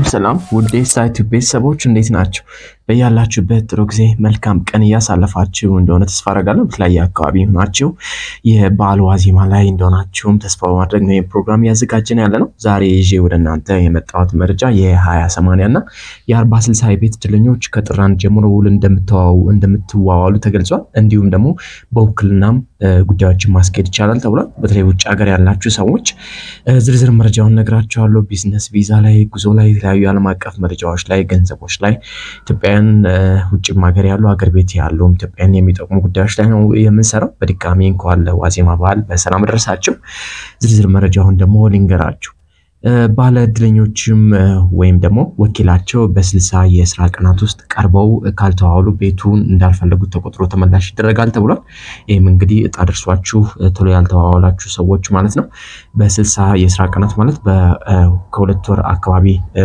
ሰላም ውድ ሳይቱ ቤተሰቦች እንዴት ናቸው? በያላችሁበት ጥሩ ጊዜ መልካም ቀን እያሳለፋችሁ እንደሆነ ተስፋ አደርጋለሁ። በተለያየ አካባቢ ሆናችሁ የበዓል ዋዜማ ላይ እንደሆናችሁም ተስፋ በማድረግ ነው ፕሮግራም እያዘጋጀን ያለ ነው። ዛሬ ይዤ ወደ እናንተ የመጣሁት መረጃ የሀያ ሰማንያ እና የአርባ ስልሳ የቤት እድለኞች ከጥር አንድ ጀምሮ ውል እንደምትዋዋሉ ተገልጿል። እንዲሁም ደግሞ በውክልናም ጉዳዮችን ማስኬድ ይቻላል ተብሏል። በተለይ ውጭ ሀገር ያላችሁ ሰዎች ዝርዝር መረጃውን ነግራችኋለሁ። ቢዝነስ ቪዛ ላይ፣ ጉዞ ላይ፣ የተለያዩ ዓለም አቀፍ መረጃዎች ላይ፣ ገንዘቦች ላይ ኢትዮጵያውያን ውጭም ሀገር ያሉ ሀገር ቤት ያሉ ኢትዮጵያን የሚጠቅሙ ጉዳዮች ላይ ነው የምንሰራው። በድጋሚ እንኳን ለዋዜማ በዓል በሰላም ደረሳችሁ። ዝርዝር መረጃውን ደግሞ ልንገራችሁ። ባለ እድለኞችም ወይም ደግሞ ወኪላቸው በስልሳ የስራ ቀናት ውስጥ ቀርበው ካልተዋዋሉ ቤቱን እንዳልፈለጉት ተቆጥሮ ተመላሽ ይደረጋል ተብሏል። ይህም እንግዲህ እጣ ደርሷችሁ ቶሎ ያልተዋዋላችሁ ሰዎች ማለት ነው። በስልሳ የስራ ቀናት ማለት ከሁለት ወር አካባቢ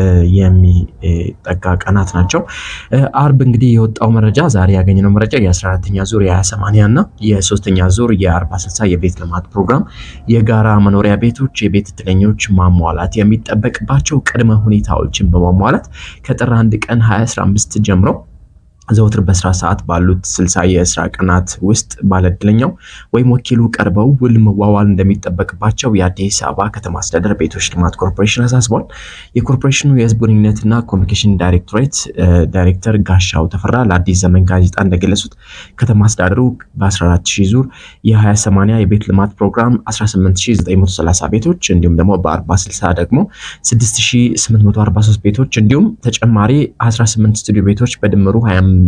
የሚጠጋ ቀናት ናቸው። አርብ እንግዲህ የወጣው መረጃ ዛሬ ያገኘነው መረጃ የ14ተኛ ዙር የ20/80 እና የሶስተኛ ዙር የ40/60 የቤት ልማት ፕሮግራም የጋራ መኖሪያ ቤቶች የቤት እድለኞች ማሟላት የሚጠበቅባቸው ቅድመ ሁኔታዎችን በማሟላት ከጥር አንድ ቀን 2015 ጀምሮ ዘውትር በስራ ሰዓት ባሉት ስልሳ የስራ ቀናት ውስጥ ባለእድለኛው ወይም ወኪሉ ቀርበው ውል መዋዋል እንደሚጠበቅባቸው የአዲስ አበባ ከተማ አስተዳደር ቤቶች ልማት ኮርፖሬሽን አሳስቧል። የኮርፖሬሽኑ የህዝብ ግንኙነትና ኮሚኒኬሽን ዳይሬክቶሬት ዳይሬክተር ጋሻው ተፈራ ለአዲስ ዘመን ጋዜጣ እንደገለጹት ከተማ አስተዳደሩ በ14000 ዙር የ20/80 የቤት ልማት ፕሮግራም 18930 ቤቶች እንዲሁም ደግሞ በ40/60 ደግሞ 6843 ቤቶች እንዲሁም ተጨማሪ 18 ስቱዲዮ ቤቶች በድምሩ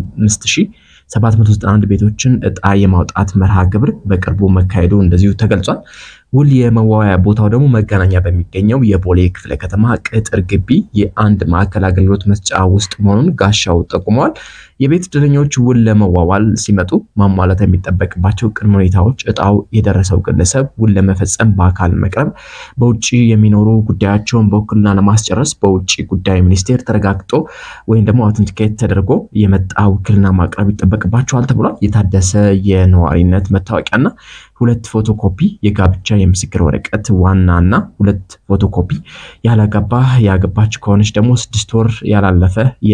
25791 ቤቶችን እጣ የማውጣት መርሃ ግብር በቅርቡ መካሄዱ እንደዚሁ ተገልጿል። ውል የመዋያ ቦታው ደግሞ መገናኛ በሚገኘው የቦሌ ክፍለ ከተማ ቅጥር ግቢ የአንድ ማዕከል አገልግሎት መስጫ ውስጥ መሆኑን ጋሻው ጠቁመዋል። የቤት እድለኞች ውል ለመዋዋል ሲመጡ ማሟላት የሚጠበቅባቸው ቅድመ ሁኔታዎች እጣው የደረሰው ግለሰብ ውል ለመፈጸም በአካል መቅረብ፣ በውጭ የሚኖሩ ጉዳያቸውን በውክልና ለማስጨረስ በውጭ ጉዳይ ሚኒስቴር ተረጋግጦ ወይም ደግሞ አውተንቲኬት ተደርጎ የመጣ ውክልና ማቅረብ ይጠበቅባቸዋል ተብሏል። የታደሰ የነዋሪነት መታወቂያና ሁለት ፎቶኮፒ የጋብቻ የምስክር ወረቀት ዋና እና ሁለት ፎቶኮፒ ያላገባ ያገባች ከሆነች ደግሞ ስድስት ወር ያላለፈ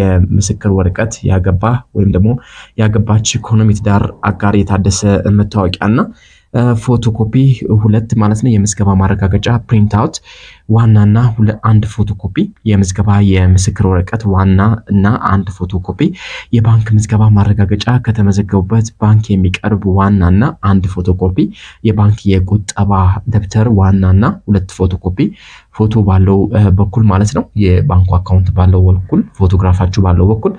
የምስክር ወረቀት ያገባ ወይም ደግሞ ያገባች ኢኮኖሚ ትዳር አጋር የታደሰ መታወቂያ እና ፎቶኮፒ ሁለት ማለት ነው። የምዝገባ ማረጋገጫ ፕሪንት አውት ዋናና አንድ ፎቶኮፒ የምዝገባ የምስክር ወረቀት ዋና እና አንድ ፎቶኮፒ የባንክ ምዝገባ ማረጋገጫ ከተመዘገቡበት ባንክ የሚቀርብ ዋናና አንድ ፎቶኮፒ የባንክ የቁጠባ ደብተር ዋናና ሁለት ፎቶኮፒ ፎቶ ባለው በኩል ማለት ነው። የባንኩ አካውንት ባለው በኩል ፎቶግራፋችሁ ባለው በኩል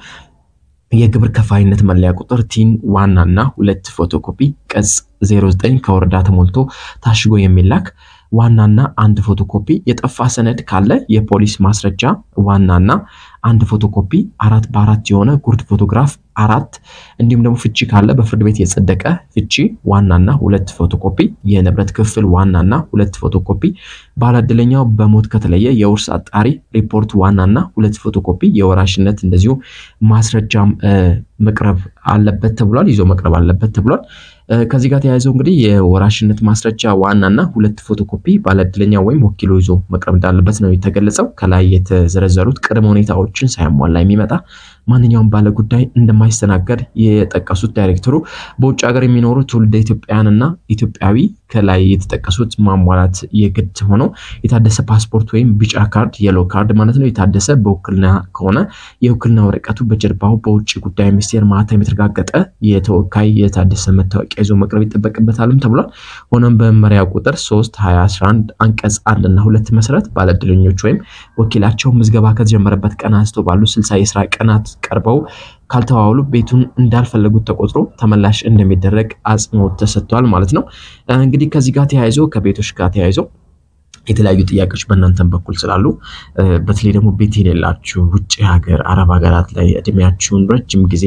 የግብር ከፋይነት መለያ ቁጥር ቲን ዋናና ሁለት ፎቶኮፒ ቅጽ 09 ከወረዳ ተሞልቶ ታሽጎ የሚላክ ዋናና አንድ ፎቶኮፒ የጠፋ ሰነድ ካለ የፖሊስ ማስረጃ ዋናና አንድ ፎቶኮፒ አራት በአራት የሆነ ጉርድ ፎቶግራፍ አራት እንዲሁም ደግሞ ፍቺ ካለ በፍርድ ቤት የጸደቀ ፍቺ ዋናና ሁለት ፎቶኮፒ የንብረት ክፍል ዋናና ሁለት ፎቶኮፒ ባለዕድለኛው በሞት ከተለየ የውርስ አጣሪ ሪፖርት ዋናና ሁለት ፎቶኮፒ የወራሽነት እንደዚሁ ማስረጃም መቅረብ አለበት ተብሏል። ይዞ መቅረብ አለበት ተብሏል። ከዚህ ጋር ተያይዘው እንግዲህ የወራሽነት ማስረጃ ዋናና ሁለት ፎቶኮፒ ባለዕድለኛ ወይም ወኪሉ ይዞ መቅረብ እንዳለበት ነው የተገለጸው። ከላይ የተዘረዘሩት ቅድመ ሁኔታዎችን ሳያሟላ የሚመጣ ማንኛውም ባለ ጉዳይ እንደማይስተናገድ የጠቀሱት ዳይሬክተሩ በውጭ ሀገር የሚኖሩ ትውልደ ኢትዮጵያውያንና ኢትዮጵያዊ ከላይ የተጠቀሱት ማሟላት የግድ ሆኖ የታደሰ ፓስፖርት ወይም ቢጫ ካርድ የሎ ካርድ ማለት ነው የታደሰ በውክልና ከሆነ የውክልና ወረቀቱ በጀርባው በውጭ ጉዳይ ሚኒስቴር ማህተም የተረጋገጠ የተወካይ የታደሰ መታወቂያ ይዞ መቅረብ ይጠበቅበታልም ተብሏል። ሆኖም በመመሪያ ቁጥር 3 2011 አንቀጽ አንድ እና ሁለት መሰረት ባለዕድለኞች ወይም ወኪላቸው ምዝገባ ከተጀመረበት ቀን አንስቶ ባሉ 60 የስራ ቀናት ቀርበው ካልተዋዋሉ ቤቱን እንዳልፈለጉት ተቆጥሮ ተመላሽ እንደሚደረግ አጽንኦት ተሰጥቷል ማለት ነው። እንግዲህ ከዚህ ጋር ተያይዞ ከቤቶች ጋር ተያይዞ የተለያዩ ጥያቄዎች በእናንተም በኩል ስላሉ በተለይ ደግሞ ቤት የሌላችሁ ውጭ ሀገር አረብ ሀገራት ላይ እድሜያችሁን ረጅም ጊዜ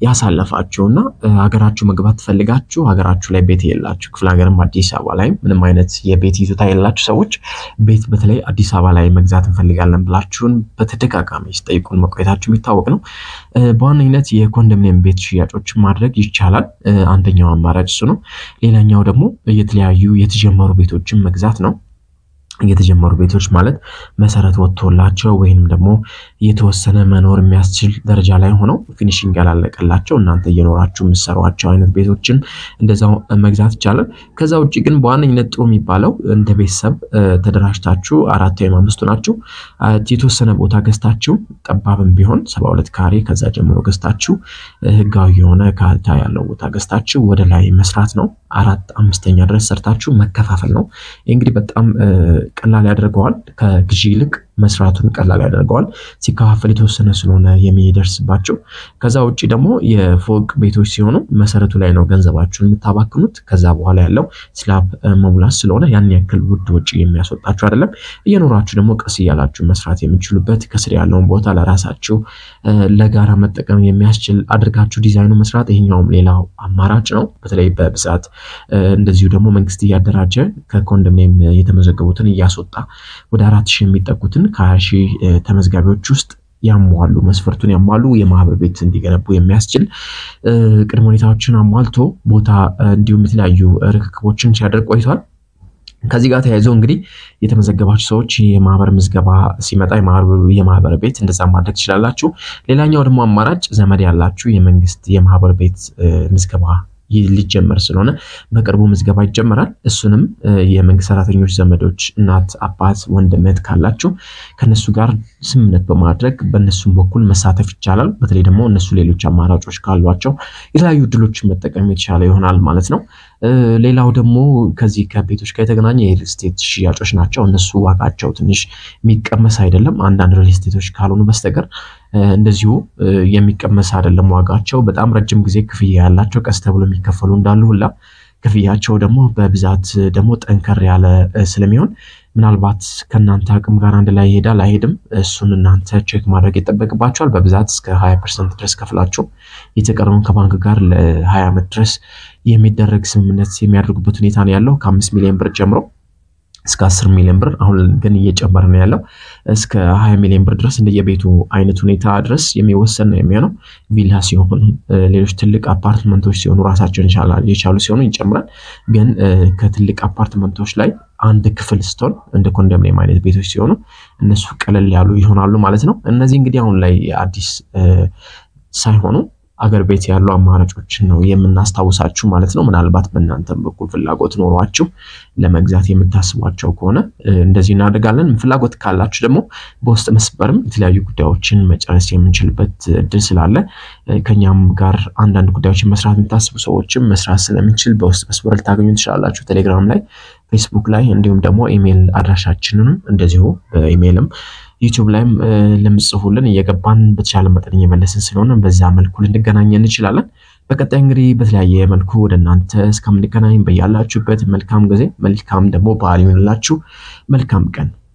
ያሳለፋችሁ እና ሀገራችሁ መግባት ትፈልጋችሁ ሀገራችሁ ላይ ቤት የሌላችሁ ክፍለ ሀገርም አዲስ አበባ ላይ ምንም አይነት የቤት ይዞታ የሌላችሁ ሰዎች ቤት በተለይ አዲስ አበባ ላይ መግዛት እንፈልጋለን ብላችሁን በተደጋጋሚ ሲጠይቁን መቆየታችሁ የሚታወቅ ነው። በዋነኝነት የኮንዶሚኒየም ቤት ሽያጮች ማድረግ ይቻላል። አንደኛው አማራጭ እሱ ነው። ሌላኛው ደግሞ የተለያዩ የተጀመሩ ቤቶችን መግዛት ነው። የተጀመሩ ቤቶች ማለት መሰረት ወጥቶላቸው ወይንም ደግሞ የተወሰነ መኖር የሚያስችል ደረጃ ላይ ሆነው ፊኒሽንግ ያላለቀላቸው እናንተ እየኖራችሁ የምትሰሯቸው አይነት ቤቶችን እንደዛው መግዛት ይቻላል። ከዛ ውጭ ግን በዋነኝነት ጥሩ የሚባለው እንደ ቤተሰብ ተደራጅታችሁ አራት ወይም አምስቱ ናችሁ የተወሰነ ቦታ ገዝታችሁ ጠባብም ቢሆን ሰባ ሁለት ካሬ ከዛ ጀምሮ ገዝታችሁ ህጋዊ የሆነ ካርታ ያለው ቦታ ገዝታችሁ ወደ ላይ መስራት ነው። አራት አምስተኛ ድረስ ሰርታችሁ መከፋፈል ነው። ይህ እንግዲህ በጣም ቀላል ያደርገዋል። ከግዢ ይልቅ መስራቱን ቀላል ያደርገዋል። ሲከፋፈል የተወሰነ ስለሆነ የሚደርስባቸው። ከዛ ውጭ ደግሞ የፎቅ ቤቶች ሲሆኑ መሰረቱ ላይ ነው ገንዘባችሁን የምታባክኑት። ከዛ በኋላ ያለው ስላብ መሙላት ስለሆነ ያን ያክል ውድ ወጪ የሚያስወጣችሁ አይደለም። እየኖራችሁ ደግሞ ቀስ እያላችሁ መስራት የሚችሉበት ከስር ያለውን ቦታ ለራሳችሁ ለጋራ መጠቀም የሚያስችል አድርጋችሁ ዲዛይኑ መስራት ይሄኛውም ሌላው አማራጭ ነው። በተለይ በብዛት እንደዚሁ ደግሞ መንግስት እያደራጀ ከኮንዶሚኒየም የተመዘገቡትን እያስወጣ ወደ አራት ሺህ የሚጠጉትን ከሀያ ሺህ ተመዝጋቢዎች ውስጥ ያሟሉ መስፈርቱን ያሟሉ የማህበር ቤት እንዲገነቡ የሚያስችል ቅድመ ሁኔታዎችን አሟልቶ ቦታ እንዲሁም የተለያዩ ርክክቦችን ሲያደርግ ቆይቷል። ከዚህ ጋር ተያይዞ እንግዲህ የተመዘገባችሁ ሰዎች የማህበር ምዝገባ ሲመጣ የማህበር ቤት እንደዛ ማድረግ ትችላላችሁ። ሌላኛው ደግሞ አማራጭ ዘመድ ያላችሁ የመንግስት የማህበር ቤት ምዝገባ ሊጀመር ስለሆነ በቅርቡ ምዝገባ ይጀመራል። እሱንም የመንግስት ሰራተኞች ዘመዶች፣ እናት፣ አባት፣ ወንድም፣ እህት ካላችሁ ከነሱ ጋር ስምምነት በማድረግ በእነሱም በኩል መሳተፍ ይቻላል። በተለይ ደግሞ እነሱ ሌሎች አማራጮች ካሏቸው የተለያዩ እድሎችን መጠቀም የተቻለ ይሆናል ማለት ነው። ሌላው ደግሞ ከዚህ ከቤቶች ጋር የተገናኘ የሪል ስቴት ሽያጮች ናቸው። እነሱ ዋጋቸው ትንሽ የሚቀመስ አይደለም። አንዳንድ ሪል ስቴቶች ካልሆኑ በስተቀር እንደዚሁ የሚቀመስ አይደለም ዋጋቸው። በጣም ረጅም ጊዜ ክፍያ ያላቸው ቀስ ተብሎ የሚከፈሉ እንዳሉ ሁላ ክፍያቸው ደግሞ በብዛት ደግሞ ጠንከር ያለ ስለሚሆን ምናልባት ከእናንተ አቅም ጋር አንድ ላይ ይሄዳል አይሄድም፣ እሱን እናንተ ቼክ ማድረግ ይጠበቅባቸዋል። በብዛት እስከ ሀያ ፐርሰንት ድረስ ከፍላቸው የተቀረውን ከባንክ ጋር ለሀያ ዓመት ድረስ የሚደረግ ስምምነት የሚያደርጉበት ሁኔታ ነው ያለው ከአምስት ሚሊዮን ብር ጀምሮ እስከ 10 ሚሊዮን ብር አሁን ግን እየጨመረ ነው ያለው። እስከ 20 ሚሊዮን ብር ድረስ እንደየቤቱ አይነት ሁኔታ ድረስ የሚወሰን ነው የሚሆነው። ቪላ ሲሆን፣ ሌሎች ትልቅ አፓርትመንቶች ሲሆኑ ራሳቸውን የቻሉ ሲሆኑ ይጨምራል። ግን ከትልቅ አፓርትመንቶች ላይ አንድ ክፍል ስትሆን እንደ ኮንዶሚኒየም አይነት ቤቶች ሲሆኑ እነሱ ቀለል ያሉ ይሆናሉ ማለት ነው። እነዚህ እንግዲህ አሁን ላይ አዲስ ሳይሆኑ አገር ቤት ያሉ አማራጮችን ነው የምናስታውሳችሁ ማለት ነው። ምናልባት በእናንተም በኩል ፍላጎት ኖሯችሁ ለመግዛት የምታስቧቸው ከሆነ እንደዚህ እናደርጋለን። ፍላጎት ካላችሁ ደግሞ በውስጥ መስመርም የተለያዩ ጉዳዮችን መጨረስ የምንችልበት እድል ስላለ ከኛም ጋር አንዳንድ ጉዳዮችን መስራት የምታስቡ ሰዎችም መስራት ስለምንችል በውስጥ መስመር ልታገኙ ትችላላችሁ። ቴሌግራም ላይ፣ ፌስቡክ ላይ እንዲሁም ደግሞ ኢሜይል አድራሻችንንም እንደዚሁ በኢሜይልም ዩቲዩብ ላይም ለምጽፉልን እየገባን በተቻለ መጠን እየመለስን ስለሆነ በዛ መልኩ ልንገናኝ እንችላለን። በቀጣይ እንግዲህ በተለያየ መልኩ ወደ እናንተ እስከምንገናኝ በያላችሁበት መልካም ጊዜ መልካም ደግሞ በዓል ይሆንላችሁ። መልካም ቀን